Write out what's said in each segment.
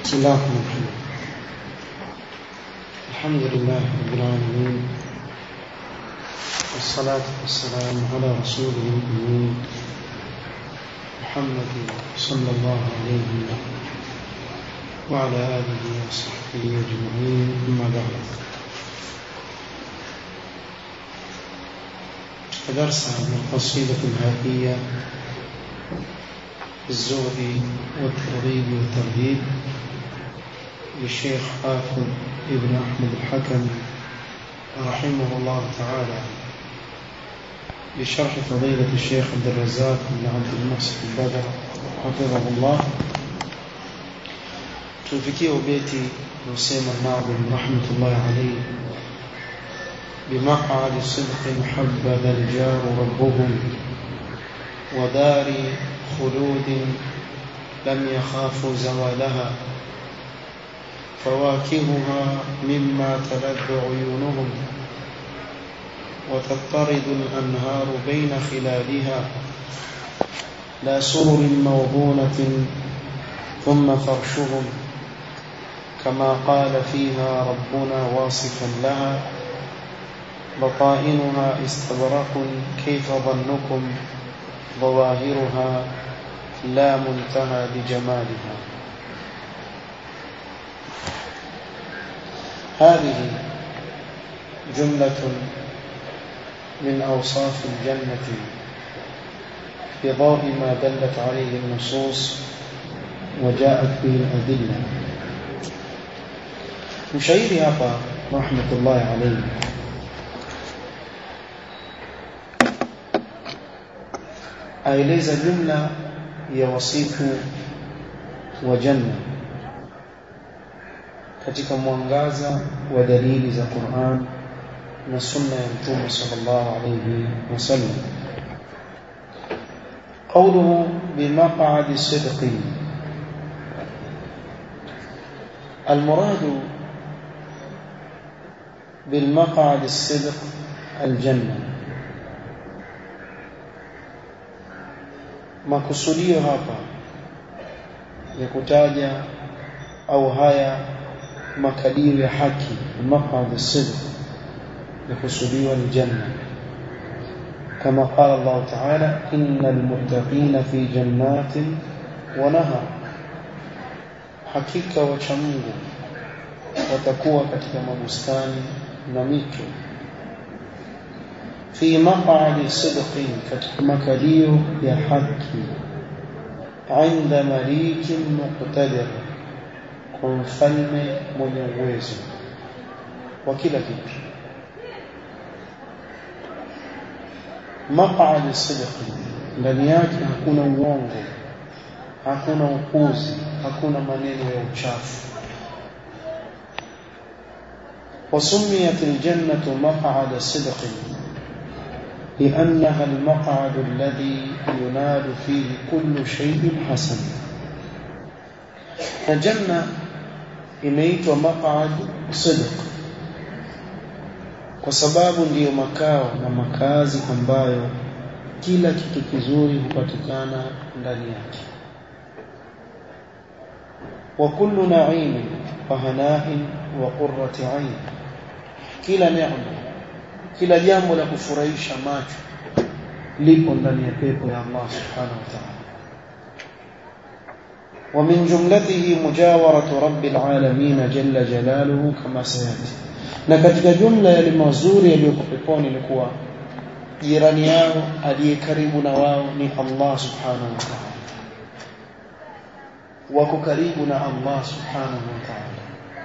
بسم الله الرحمن الرحيم الحمد لله رب العالمين والصلاة والسلام على رسوله الأمين محمد صلى الله عليه وعلى آله وصحبه أجمعين أما بعد درس من القصيدة الهادية الزهد والترغيب والترهيب للشيخ حافظ ابن أحمد الحكم رحمه الله تعالى بشرح فضيلة الشيخ عبد الرزاق بن عبد المحسن البدر حفظه الله tufikie ubeti usema Naadhi rahmatullahi alayhi بمقعد صدق حبذا الجار ربهم ودار خلود لم يخافوا زوالها فواكهها مما تلذ عيونهم وتضطرد الأنهار بين خلالها لا سرر موضونة ثم فرشهم كما قال فيها ربنا واصفا لها بطائنها استبرق كيف ظنكم ظواهرها لا منتهى لجمالها هذه جملة من أوصاف الجنة في ضوء ما دلت عليه النصوص وجاءت به الأدلة مشايري hapa رحمة الله عليه aeleza jumla ya wasifu wa janna katika mwangaza wa dalili za Qur'an na sunna ya Mtume sallallahu alayhi wasallam قوله بمقعد صدق المراد بالمقعد الصدق الجنه makusudio hapa ya kutaja au haya makadirio ya haki maqad sidq yakusudiwa ni janna kama qala Allah ta'ala innal muttaqina fi jannatin wa nahar hakika wacha Mungu watakuwa katika mabustani na mito في مقعد صدق مكاليو يا حكي عند مليك مقتدر kwa mfalme mwenye uwezo wa kila kitu maq'ad sidqi ndani yake hakuna uongo hakuna upuzi hakuna maneno ya uchafu وسميت الجنة مقعد صدق لأنها المقعد الذي ينال فيه كل شيء حسن الجنة imeitwa maq'ad sidq kwa sababu ndiyo makao na makazi ambayo kila kitu kizuri hupatikana ndani yake wa kullu na'im wa hana'in wa qurrati 'ain kila neema kila jambo la kufurahisha macho lipo ndani ya pepo ya Allah subhanahu wa ta'ala ومن جملته مجاورة رب العالمين جل جلاله كما سيأتي na katika jumla ya mazuri yaliyoko peponi ni kuwa jirani yao aliye karibu na wao ni Allah subhanahu wa ta'ala wako karibu na Allah subhanahu wa ta'ala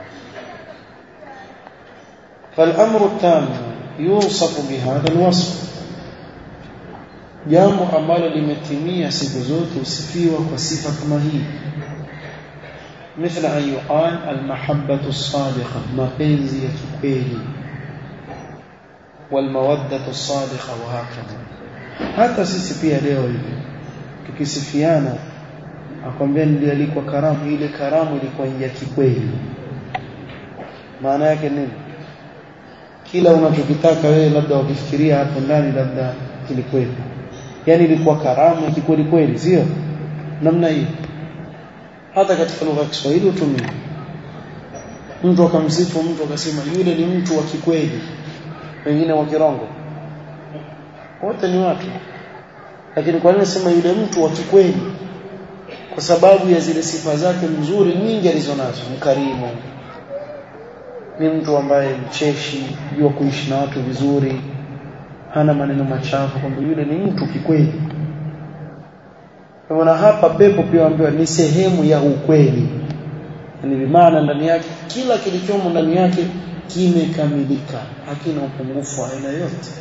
فالأمر التام يوصف بهذا الوصف jambo ambalo limetimia siku zote usifiwa kwa sifa kama hii مثل أن يقال المحبة الصادقة mapenzi ya kikweli والمودة الصادقة وهكذا hata sisi pia leo hivi tukisifiana akwambia nilialikwa karamu ile karamu ilikuwa ya kikweli maana yake nini kila unachokitaka wewe labda ukifikiria hapo ndani labda kilikuwepo yani ilikuwa karamu ya kikweli kweli sio namna hiyo hata katika lugha ya Kiswahili hutumia mtu akamsifu mtu akasema yule ni mtu wa kikweli wengine wa kirongo wote ni watu lakini kwa nini nasema yule mtu wa kikweli kwa sababu ya zile sifa zake nzuri nyingi alizonazo mkarimu ni mtu ambaye mcheshi jua kuishi na watu vizuri hana maneno machafu kwamba yule ni mtu kikweli na hapa pepo pia ambiwa ni sehemu ya ukweli ni bimaana ndani yake kila kilichomo ndani yake kimekamilika hakina upungufu wa aina yote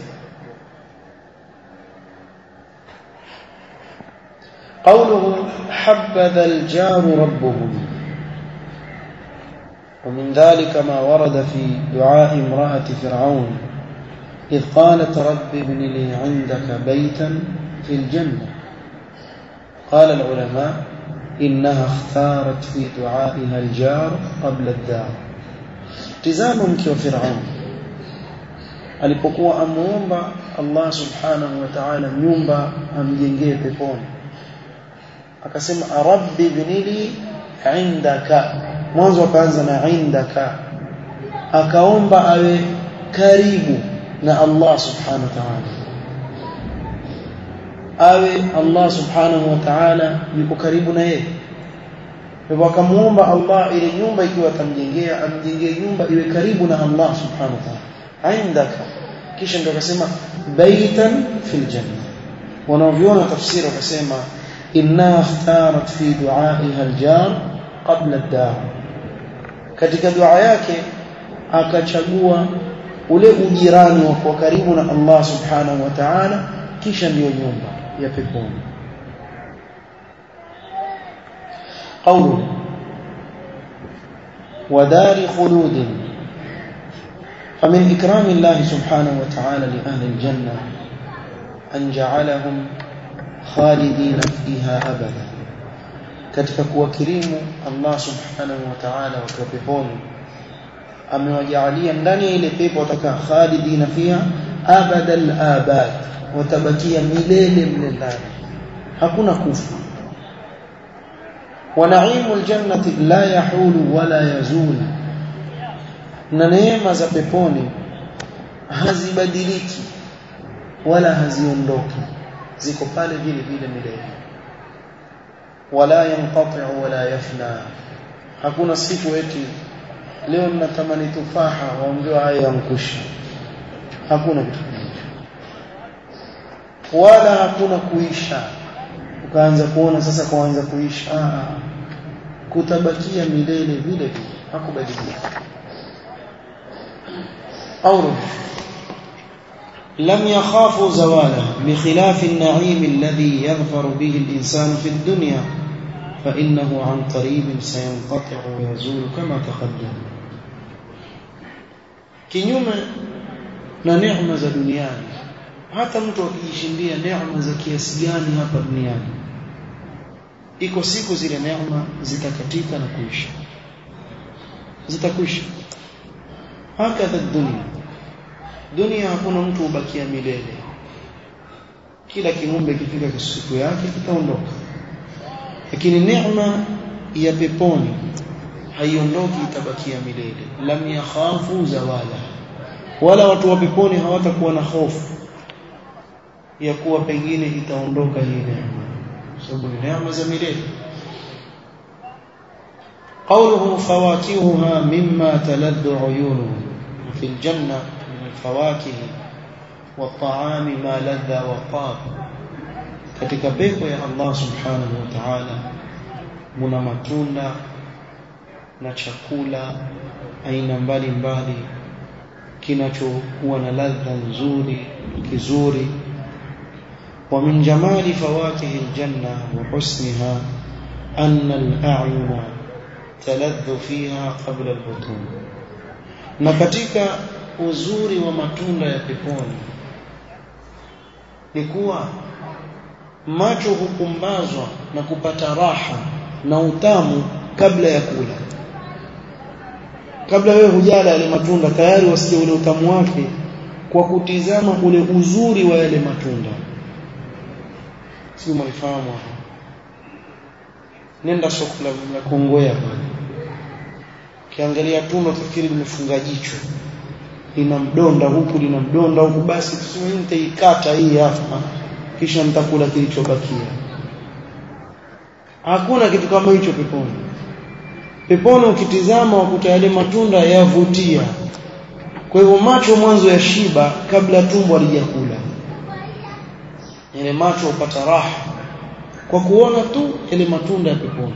قوله حبذا الجار ربهم ومن ذلك ما ورد في دعاء امرأة فرعون إذ قالت رب ابن لي عندك بيتا في الجنة قال العلماء إنها اختارت في دعائها الجار قبل الدار tizama mke wa Firaun alipokuwa amuomba Allah subhanahu wa ta'ala nyumba amjengee peponi akasema rabbi ibnili indaka mwanzo akaanza na indaka akaomba awe karibu na Allah subhanahu wa ta'ala awe Allah subhanahu wa ta'ala yuko karibu na yeye hivyo akamuomba Allah ile nyumba ikiwa atamjengea amjengee nyumba iwe karibu na Allah subhanahu wa ta'ala indaka kisha ndio akasema baitan fil janna wanaoviona tafsiri wakasema inna ikhtarat fi du'aiha aljar qabla ad-dar katika dua yake akachagua ule ujirani wa kuwa karibu na Allah subhanahu wa ta'ala kisha ndiyo nyumba ya peponi قوله ودار خلود فمن إكرام الله سبحانه وتعالى لأهل الجنة أن جعلهم خالدين فيها أبدا katika kuwakirimu Allah subhanahu wa ta'ala wakiwa peponi amewajaalia ndani ya ile pepo watakaa khalidina fiha abada al-abad watabakia milele mle ndani hakuna kufa ونعيم الجنة لا يحول ولا يزول na neema za peponi hazibadiliki wala haziondoki ziko pale vile vile milele wala yanqati wala yafna hakuna siku eti leo ninatamani tufaha waongewa haya yankusha hakuna kitu wala hakuna kuisha ukaanza kuona sasa kuanza kuisha ah kutabakia milele vile vile hakubadilika قوله لم يخافوا زواله بخلاف النعيم الذي يظفر به الإنسان في الدنيا فإنه عن قريب سينقطع ويزول كما تقدم kinyume na neema za duniani hata mtu akijishindia neema za kiasi gani hapa duniani iko siku zile neema zitakatika na kuisha zitakwisha hakadha dunia dunia hakuna mtu ubakia milele kila kiumbe kifika siku yake kitaondoka lakini neema ya peponi haiondoki itabakia milele lam yakhafu zawala wala watu wa peponi hawatakuwa na hofu ya kuwa pengine itaondoka hii neema sababu ni neema za milele قوله فواكهها مما تلذ عيونهم وفي الجنة من الفواكه والطعام ما لذ وطاب katika pepo ya Allah subhanahu wa ta'ala muna matunda na chakula aina mbalimbali kinachokuwa na ladha nzuri kizuri wa min jamali fawakihi aljanna wa husniha anna al-a'yuna taladhu fiha qabla al-butun na katika uzuri wa matunda ya peponi ni kuwa macho hukumbazwa na kupata raha na utamu kabla ya kula kabla wewe hujala yale matunda tayari wasikia ule utamu wake kwa kutizama ule uzuri wa yale matunda si mlifahamu nenda soko la Kongowea pale ukiangalia tunda utafikiri limefunga jicho lina mdonda huku lina mdonda huku basi tuseme nitaikata hii hapa kisha nitakula kilichobakia hakuna kitu kama hicho peponi peponi ukitizama wakuta yale matunda yavutia kwa hivyo macho mwanzo ya shiba kabla tumbo halijakula yale macho upata raha kwa kuona tu yale matunda ya peponi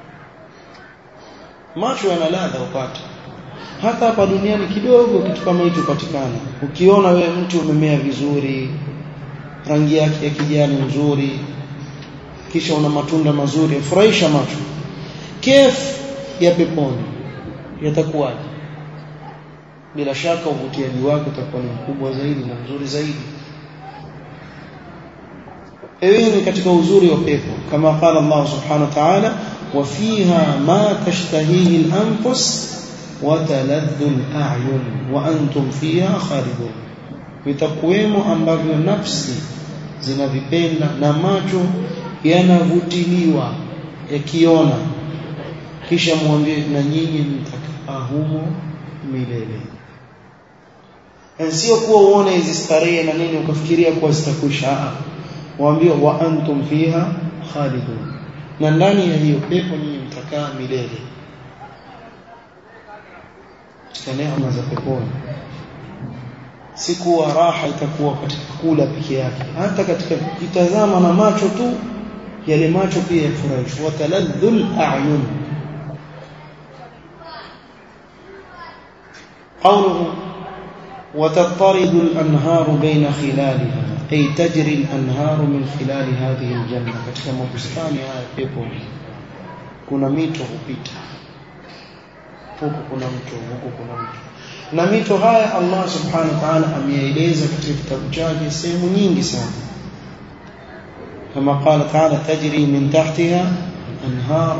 macho yana ladha upata hata hapa duniani kidogo kitu kama hicho patikana ukiona wewe mti umemea vizuri rangi yake ya kijani nzuri kisha una matunda mazuri furahisha macho kef ya peponi yatakuwaje bila shaka uvutiaji wake utakuwa ni mkubwa zaidi na mzuri zaidi hii ni katika uzuri wa pepo kama qala Allah subhanahu wa ta'ala wa fiha ma tashtahihi al-anfus wa taladdu al-a'yun wa antum fiha khalidun vitakuwemo ambavyo nafsi zinavipenda na macho yanavutiliwa yakiona kisha mwambie na nyinyi mtakaa humo milele sio kuwa uone hizi starehe na nini ukafikiria kuwa zitakwisha waambie wa antum fiha khalidun na ndani ya hiyo pepo nyinyi mtakaa milele katika neema za peponi si kuwa raha itakuwa katika kula peke yake hata katika kutazama na macho tu yale macho pia yafurahisha wataladhul a'yun قوله وتضطرد الأنهار بين خلالها أي تجري الأنهار من خلال هذه الجنة katika mabustani haya pepo kuna mito hupita huku kuna mto huku kuna mto na mito haya Allah subhanahu wa ta'ala ameeleza katika kitabu chake sehemu nyingi sana kama qala ta'ala tajri min tahtiha anhar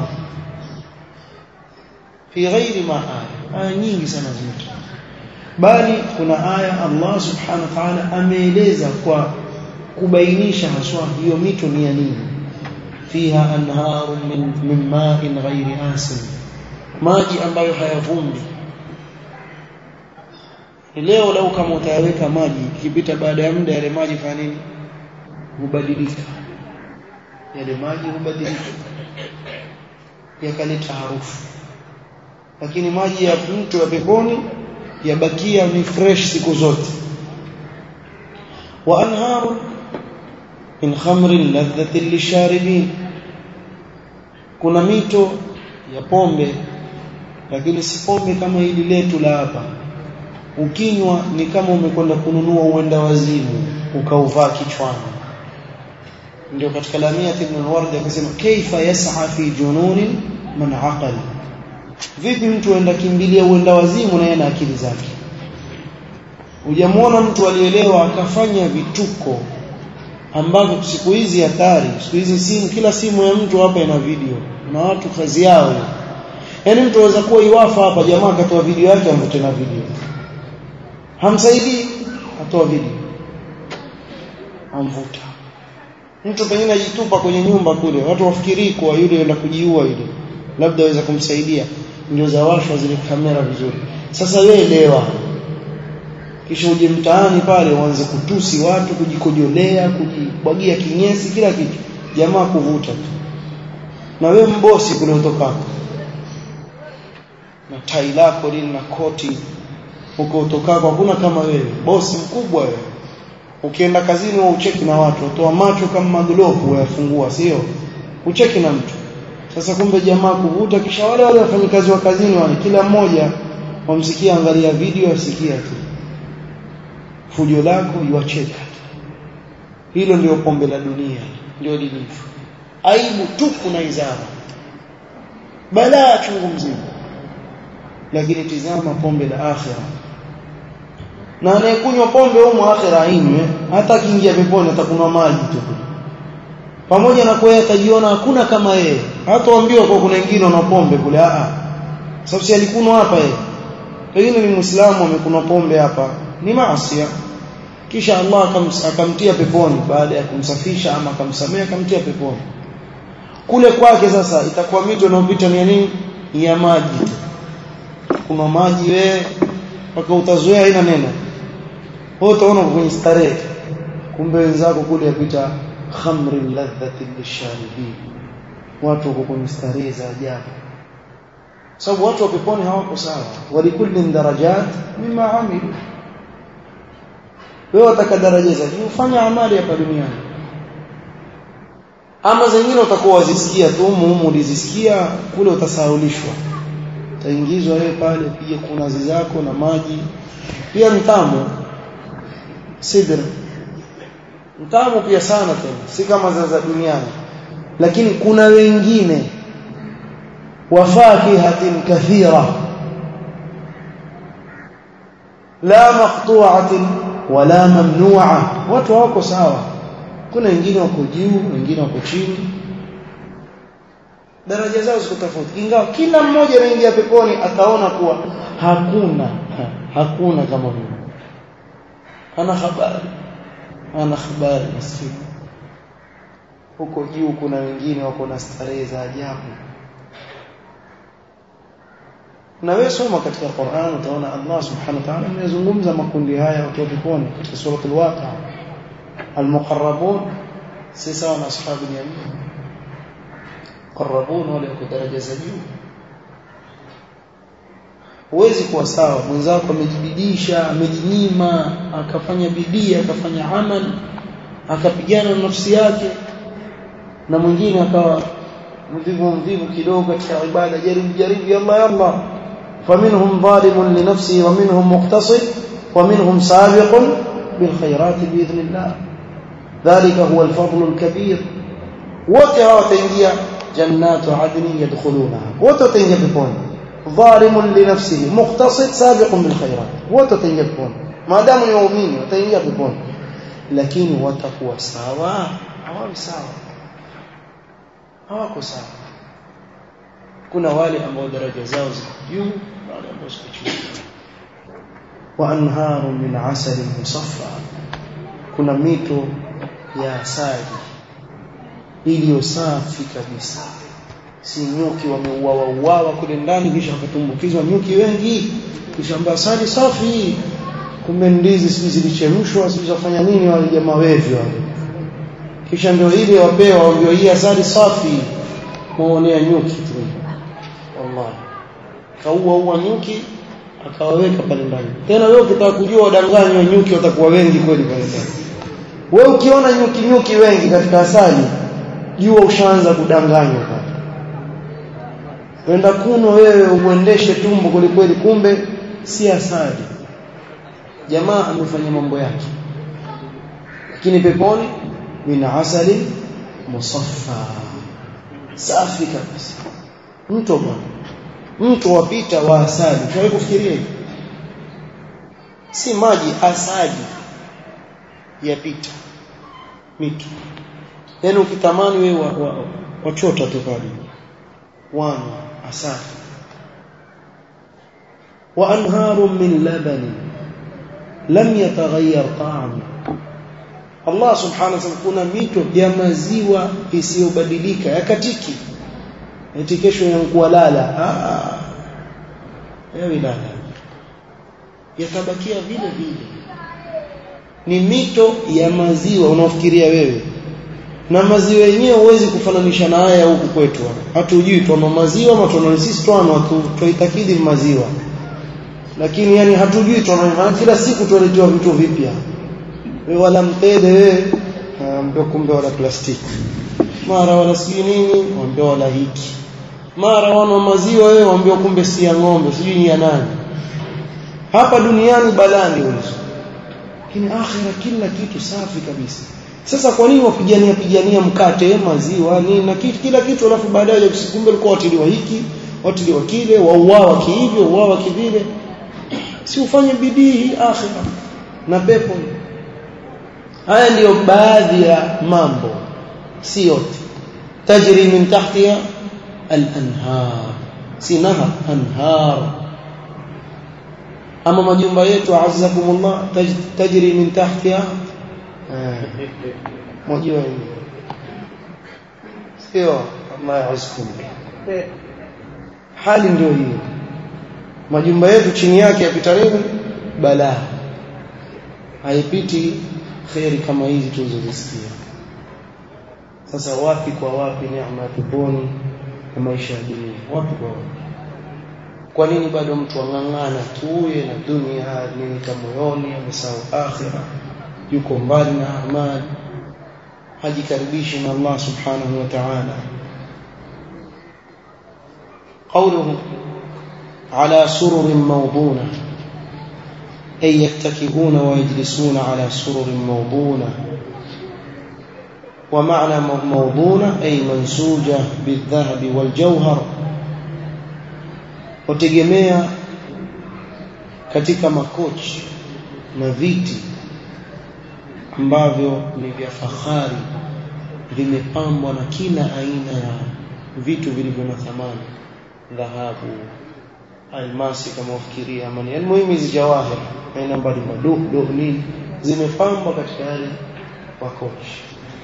fi ghairi ma aya aya nyingi sana zimetoka bali kuna aya Allah subhanahu wa ta'ala ameeleza kwa kubainisha haswa hiyo mito ni ya nini fiha anharu min, min ma'in ghairi asin maji ambayo hayavumbi leo lau kama utayaweka maji ikipita baada ya muda yale maji fanya nini hubadilika yale maji hubadilika yakaleta harufu lakini maji ya mto wa peponi yabakia ni fresh siku zote wa anharu min khamrin ladhatin lisharibin kuna mito ya pombe lakini si pombe kama hili letu la hapa ukinywa ni kama umekwenda kununua uenda wazimu ukauvaa kichwani ndio katika lamia ibn al-ward akasema kaifa yas'a fi jununin man aqala vipi mtu aenda kimbilia uenda wazimu na yeye na akili zake hujamwona mtu alielewa akafanya vituko ambavyo siku hizi hatari siku hizi simu kila simu ya mtu hapa ina video na watu kazi yao yaani mtu anaweza kuwa iwafa hapa jamaa akatoa video yake amvute na video hamsaidii atoa video amvuta mtu pengine ajitupa kwenye nyumba kule watu wafikirii kuwa yule yenda kujiua yule labda aweza kumsaidia ndio zawashwa zile kamera vizuri sasa wewe elewa kisha uje mtaani pale uanze kutusi watu kujikojolea kujibwagia kinyesi kila kitu jamaa kuvuta tu na wewe mbosi kule utokako na tai lako lile na koti huko utokako hakuna kama wewe bosi mkubwa wewe ukienda kazini wa ucheki na watu utoa macho kama maglobu wayafungua sio ucheki na mtu sasa kumbe jamaa kuvuta kisha wale wale wafanyikazi wa kazini wale kila mmoja wamsikia angalia video asikia tu fujo lako yuacheka hilo ndio pombe la dunia ndio lilivyo aibu tupu na izara balaa chungu mzima lakini tizama pombe la akhira na anayekunywa pombe humo akhira ainywe hata akiingia peponi atakunywa maji tu pamoja na kwa atajiona hakuna kama yeye hataambiwa kwa kuna wengine wana pombe kule a sababu si alikunwa hapa yeye pengine ni muislamu amekunwa pombe hapa ni maasi kisha Allah akamtia peponi baada ya kumsafisha ama akamsamea akamtia peponi kule kwake sasa itakuwa mito inayopita ni ya nini ya maji kuna maji wewe mpaka utazoea haina neno wewe utaona kwenye starehe kumbe wenzako kule yapita khamri ladhati lisharibin watu wako kwenye starehe za ajabu sababu watu wa peponi hawako sawa walikulli darajat mima amilu wewe wataka daraja za juu fanya amali hapa duniani ama zingine utakuwa wazisikia tu muhimu ulizisikia kule utasahaulishwa utaingizwa wewe pale pia kunazi zako na maji pia mtamu sidr mtamu pia sana tena si kama za za duniani lakini kuna wengine wafakihatin kathira la maqtu'atin wala mamnu'a watu hawako sawa kuna wengine wako juu wengine wako chini daraja zao ziko tofauti ingawa kila mmoja anaingia peponi ataona kuwa hakuna hakuna kama mimi ana habari ana habari maskini huko juu kuna wengine wako na starehe za ajabu na wewe soma katika Qur'an utaona Allah subhanahu wa ta'ala amezungumza makundi haya watu wa peponi katika sura al-Waqi'a al-muqarrabun si sawa na ashabu yamin qarrabun wale wako daraja za juu huwezi kuwa sawa mwenzako amejibidisha amejinyima akafanya bidii akafanya amal akapigana na nafsi yake na mwingine akawa mvivu mvivu kidogo katika ibada jaribu jaribu yalla yalla faminhum zalimun li nafsihi wa minhum muqtasid wa minhum sabiqun bil khairat bi idhnillah dhalika huwa al fadl al kabir wote hawa wataingia jannatu adni yadkhulunaha wote wataingia peponi ظالم لنفسه مقتصد سابق بالخيرات وتتنجا peponi maadamu ni waumini wataingia peponi lakini watakuwa sawa hawawi sawa hawako sawa kuna wale ambao daraja zao ziko juu na wale ambao ziko chini wa anharu min asali musaffa kuna mito ya asali iliyo safi kabisa si nyuki wameuawa uawa kule ndani kisha wakatumbukizwa nyuki wengi kisha asali safi kumbe ndizi sisi zilichemshwa sisi zafanya nini wale jamaa wevi wale kisha ndio ile wapewa ndio hii asali safi muonea nyuki tu wallahi kaua ua nyuki akawaweka pale ndani tena wewe ukitaka kujua wadanganywa nyuki watakuwa wengi kweli pale ndani wewe ukiona nyuki nyuki wengi katika asali jua ushaanza kudanganywa pale wenda kuno wewe uendeshe tumbo kwelikweli kumbe si asali jamaa amefanya mambo yake lakini peponi min asali musaffa safi kabisa mto bwana mto wapita wa asali tuwahi kufikiria si maji asali yapita mito yaani ukitamani wewe wachota wa, wa tu pale wana asali وأنهار من لبن لم يتغير طعمه Allah subhanahu wa ta'ala kuna mito ya maziwa isiyobadilika yakatiki eti kesho yankuwa lala ah yawi lala yatabakia vile vile ni mito ya maziwa unaofikiria wewe na maziwa yenyewe huwezi kufananisha na haya huku kwetu hatujui tuna maziwa ama tuna sisi tuna tuitakidi maziwa lakini yani hatujui tuna kila siku tunaletewa vitu vipya wewe wala mtede wewe ambao kumbe wala plastiki mara wala si nini waambia wala hiki mara wana maziwa wewe waambia kumbe si ya ng'ombe sijui ni ya nani hapa duniani balani hizo lakini akhira kila kitu safi kabisa sasa kwa nini wapigania pigania mkate maziwa nini na kitu kila kitu alafu baadaye kumbe ulikuwa watiliwa hiki watiliwa kile wauawa kihivyo wauawa kivile si ufanye bidii akhira na pepo haya ndiyo baadhi ya mambo si yote tajri min tahtiha al-anhar si nahar anhar ama majumba yetu azzakumullah tajri min tahtiha mojua hiyo sio Allah yaizkum hali ndio hiyo majumba yetu chini yake yapita nini balaa haipiti khairi kama hizi tulizozisikia sasa wapi kwa wapi neema ya peponi na maisha ya dunia wapi kwa wapi kwa nini bado mtu ang'ang'ana tuye na dunia nini moyoni amesahau akhira yuko mbali na amali hajikaribishi na Allah subhanahu wa ta'ala قوله على سرر موضونة أي يتكئون ويجلسون على سرر موضونة ومعنى موضونة أي منسوجة بالذهب والجوهر وتجميع katika makochi na viti ambavyo ni vya fahari vimepambwa na kila aina ya vitu vilivyo na thamani dhahabu almasi kama ufikiria amani almuhimu hizi jawahir aina mbalimbali do nini zimepambwa katika yale makochi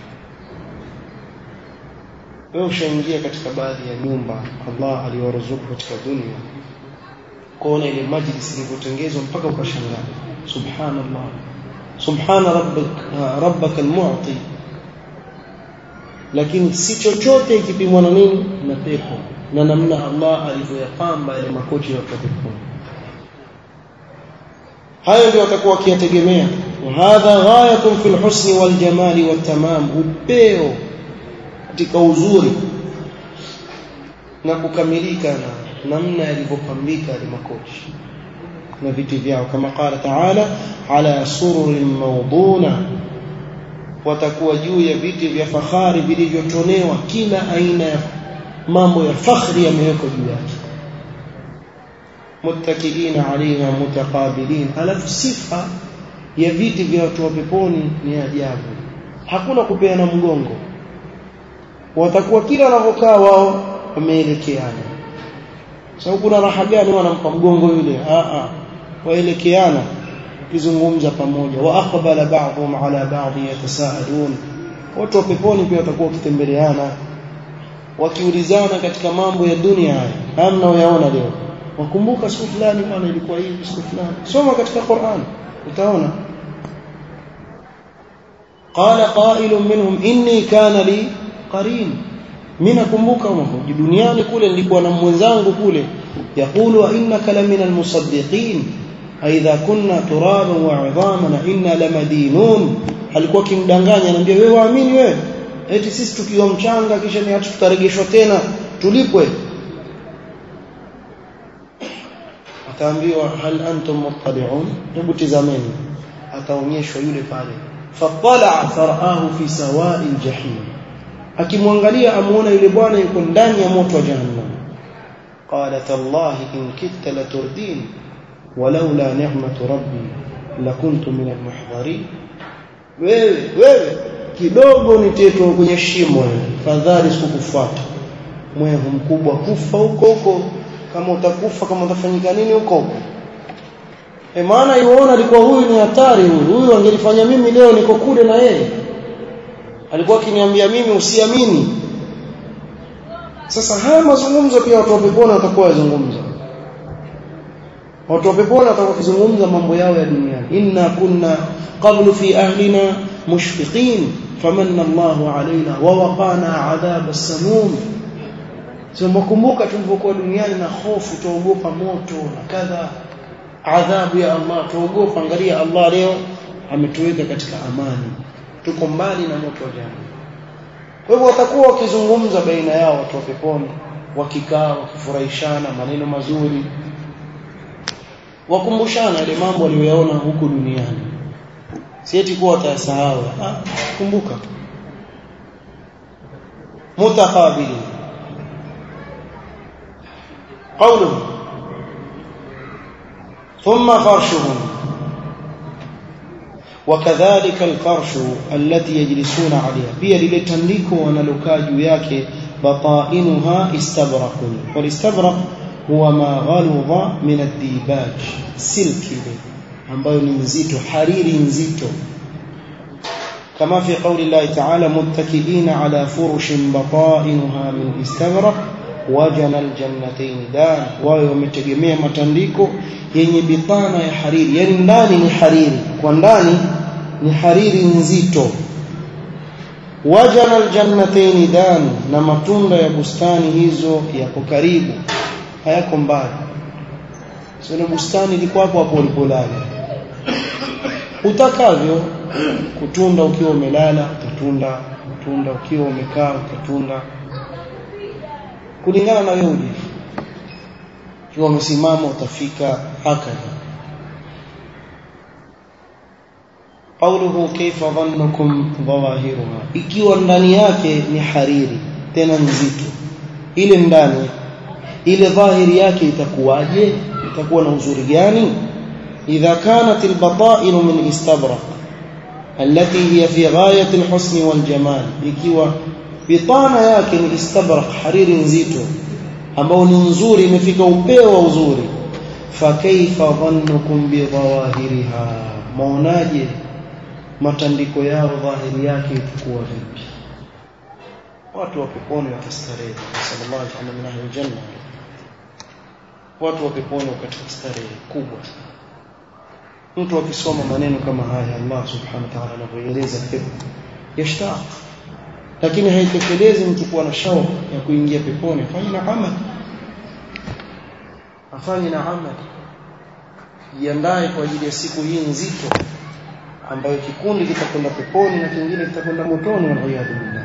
wewe ushaingia katika baadhi ya nyumba Allah aliwaruzuku katika dunia kuona ile majlis ilivyotengenezwa mpaka ukashangaa subhanallah subhana rabbik rabbaka almu'ti lakini si chochote ikipimwa na nini na pepo na namna Allah alivyoyapamba yale makochi ya peponi hayo ndio watakuwa wakiyategemea hadha ghayatun fil husni wal jamali wat tamam upeo katika uzuri na kukamilika na namna yalivyopambika yale makochi na viti vyao kama qala taala ala sururin mawduna watakuwa juu ya viti vya fahari vilivyotonewa kila aina ya mambo ya fakhri yamewekwa juu yake muttakiina alayha mutaqabilin alafu sifa ya viti vya watu wa peponi ni ajabu hakuna kupeana mgongo watakuwa kila wanavyokaa wao wameelekeana sababu kuna raha gani wanampa mgongo yule a a waelekeana kizungumza pamoja wa aqbala ba'dhum ala ba'd yatasaalun watu wa peponi pia watakuwa wakitembeleana wakiulizana katika mambo ya dunia haya haya mnaoyaona leo wakumbuka siku fulani bwana ilikuwa hivi siku fulani soma katika Qur'an utaona qala qailun minhum inni kana li qarin mimi nakumbuka mmoja duniani kule nilikuwa na mwenzangu kule yakulu innaka lamina almusaddiqin aidha kunna turaban wa 'idhaman inna lamadinun alikuwa kimdanganya anambia wewe waamini wewe eti sisi tukiwa mchanga kisha ni hatu tutarejeshwa tena tulipwe ataambiwa hal antum muttali'un hebu tizameni ataonyeshwa yule pale fatala faraahu fi sawa'i aljahim akimwangalia amuona yule bwana yuko ndani ya moto wa jahannam qala tallahi in kitta laturdin walaula ni'matu rabbi lakuntu min almuhdharin wewe wewe kidogo nitetwa kwenye shimo fadhali sikukufuata mwehu mkubwa kufa huko huko kama utakufa kama utafanyika nini huko huko e maana yuona alikuwa huyu ni hatari huyu huyu angelifanya mimi leo niko kule na yeye alikuwa akiniambia mimi usiamini sasa haya mazungumzo pia watu wa peponi watakuwa wazungumza watu wa peponi watakuwa kuzungumza mambo yao ya duniani inna kunna qablu fi ahlina mushfiqin famanna Allahu alaina wa waqana adhab as-samum sio mkumbuka tulivyokuwa duniani na hofu tuogopa moto na kadha adhabu ya Allah tuogopa angalia Allah leo ametuweka katika amani tuko mbali na moto wa jahannam kwa hivyo watakuwa wakizungumza baina yao watu wa peponi wakikaa wakifurahishana maneno mazuri wakumbushana yale mambo waliyoyaona huku duniani si eti kuwa watayasahau ah kumbuka mutakabili قوله ثم فرشهم وكذلك الفرش التي يجلسون عليها pia lile tandiko wanalokaa juu yake batainuha istabraqun walistabraq huwa ma ghaludha min ad-dibaj silki ile ambayo ni nzito hariri nzito كما في قول الله تعالى متكئين على فرش بطائنها من استبرق وجن الجنتين دان wao wametegemea matandiko yenye bitana ya hariri yani ndani ni hariri kwa ndani ni hariri nzito wajana aljannatayn dan na matunda ya bustani hizo yako karibu hayako mbali sio bustani liko hapo hapo ulipolala utakavyo kutunda ukiwa umelala utatunda kutunda ukiwa umekaa utatunda kulingana na wewe ulivyo ukiwa umesimama utafika hakadha قوله كيف ظنكم ظواهرها ikiwa ndani yake ni hariri tena nzito ile ndani ile dhahiri yake itakuwaje itakuwa na uzuri gani idha kanat albata'in min istabraq التي هي في غاية الحسن والجمال ikiwa bitana yake ni istabraq hariri nzito ambao ni nzuri imefika upeo wa uzuri fa kaifa dhannukum bi dhawahiriha maonaje matandiko yao dhahiri yake itakuwa vipi watu wa peponi watastarehe sallallahu alaihi wasallam min ahli janna watu wa peponi katika starehe kubwa mtu akisoma maneno kama haya Allah subhanahu wa ta'ala anavyoeleza pepo yashtaq lakini haitekelezi mtu kuwa na shauku ya kuingia peponi afanye na amali afanye na amali jiandae kwa ajili ya siku hii nzito ambayo kikundi kitakwenda peponi na kingine kitakwenda motoni waliyadhu billah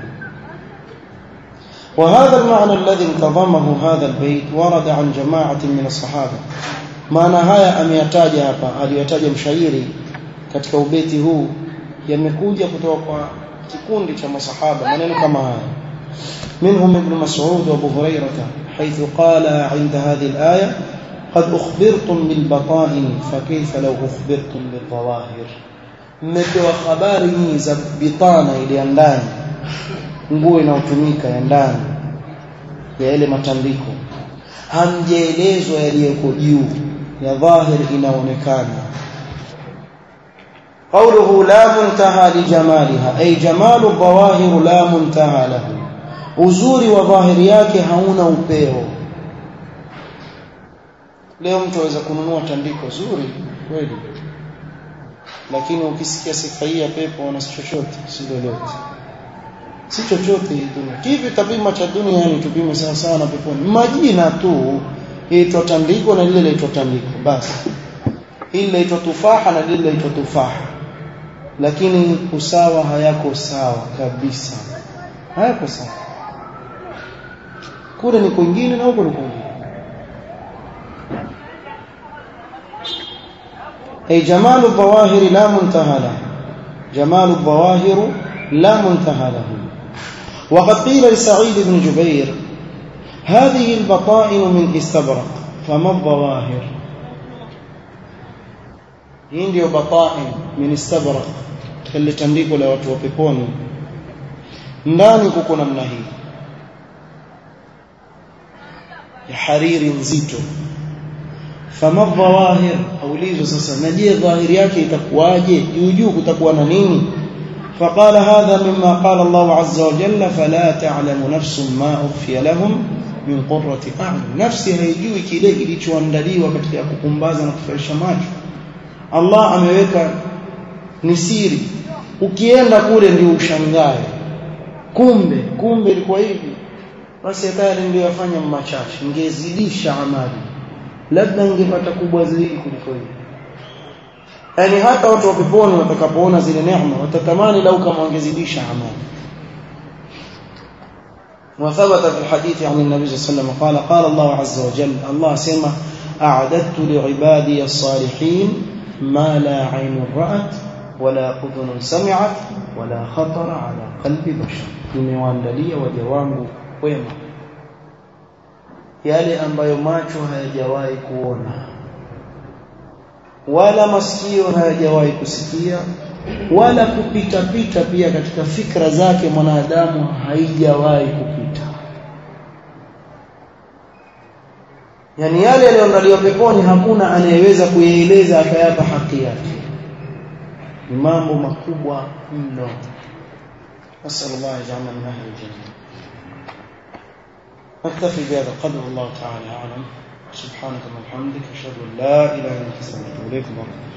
وهذا المعنى الذي انتظمه هذا البيت ورد عن جماعة من الصحابة maana haya ameyataja hapa aliyotaja mshairi katika ubeti huu yamekuja kutoka kwa kikundi cha masahaba maneno kama haya منهم ابن مسعود وابو هريره حيث قال عند هذه الايه قد اخبرتم بالبطائن فكيف لو اخبرتم بالظواهر mmepewa habari nyingi za bitana ile ya ndani nguo inayotumika ya ndani ya ile matandiko hamjaelezwa yaliyoko juu ya dhahir inaonekana قوله لا منتهى لجمالها أي جمال الظواهر لا منتهى له uzuri wa dhahiri yake hauna upeo leo mtu aweza kununua tandiko zuri kweli lakini ukisikia sifa hii ya pepo na si chochote si lolote si chochote hii dunia kivi tapima cha duniani tupime sawa sawa na peponi majina tu yaitwa tandiko na lile laitwa tandiko basi hili laitwa tufaha na lile laitwa tufaha lakini usawa hayako sawa kabisa hayako sawa kule ni kwingine na huko ni kwingine أي جمال الظواهر لا منتهى له جمال الظواهر لا منتهى له وقد قيل لسعيد بن جبير هذه البطائن من استبرق فما الظواهر hii ndio batain min istabrak kile tandiko la watu wa peponi ndani kuko namna hii ya hariri nzito fama dhawahir aulizwa sasa na je dhahiri yake itakuwaje juu juu kutakuwa na nini فقال هذا مما قال الله عز وجل فلا تعلم نفس ما أخفي لهم min qurrati a'yun nafsi haijui kile kilichoandaliwa katika kupumbaza na kufarisha macho Allah ameweka ni siri ukienda kule ndio ushangae kumbe kumbe ilikuwa hivi basi hatari ndio yafanya machache ngezidisha amali labda ngepata kubwa zaidi kuliko hivi yani hata watu wa peponi watakapoona zile neema watatamani lau kama wangezidisha amali وثبت في الحديث عن النبي صلى الله عليه وسلم قال قال الله عز وجل الله سمع أعددت لعبادي الصالحين ما لا عين رأت ولا أذن سمعت ولا خطر على قلب بشر nimewaandalia waja wangu wema yale ambayo macho hayajawahi kuona wala masikio hayajawahi kusikia wala kupita pita pia katika fikra zake mwanadamu haijawahi kupita yani yale yaliyoandaliwa peponi hakuna anayeweza kuyaeleza akayapa haki yake ni mambo makubwa mno نسأل الله يجعلنا من أهل الجنة نكتفي بهذا القدر والله تعالى أعلم سبحانك اللهم وبحمدك أشهد أن لا إله إلا أنت أستغفرك وأتوب إليك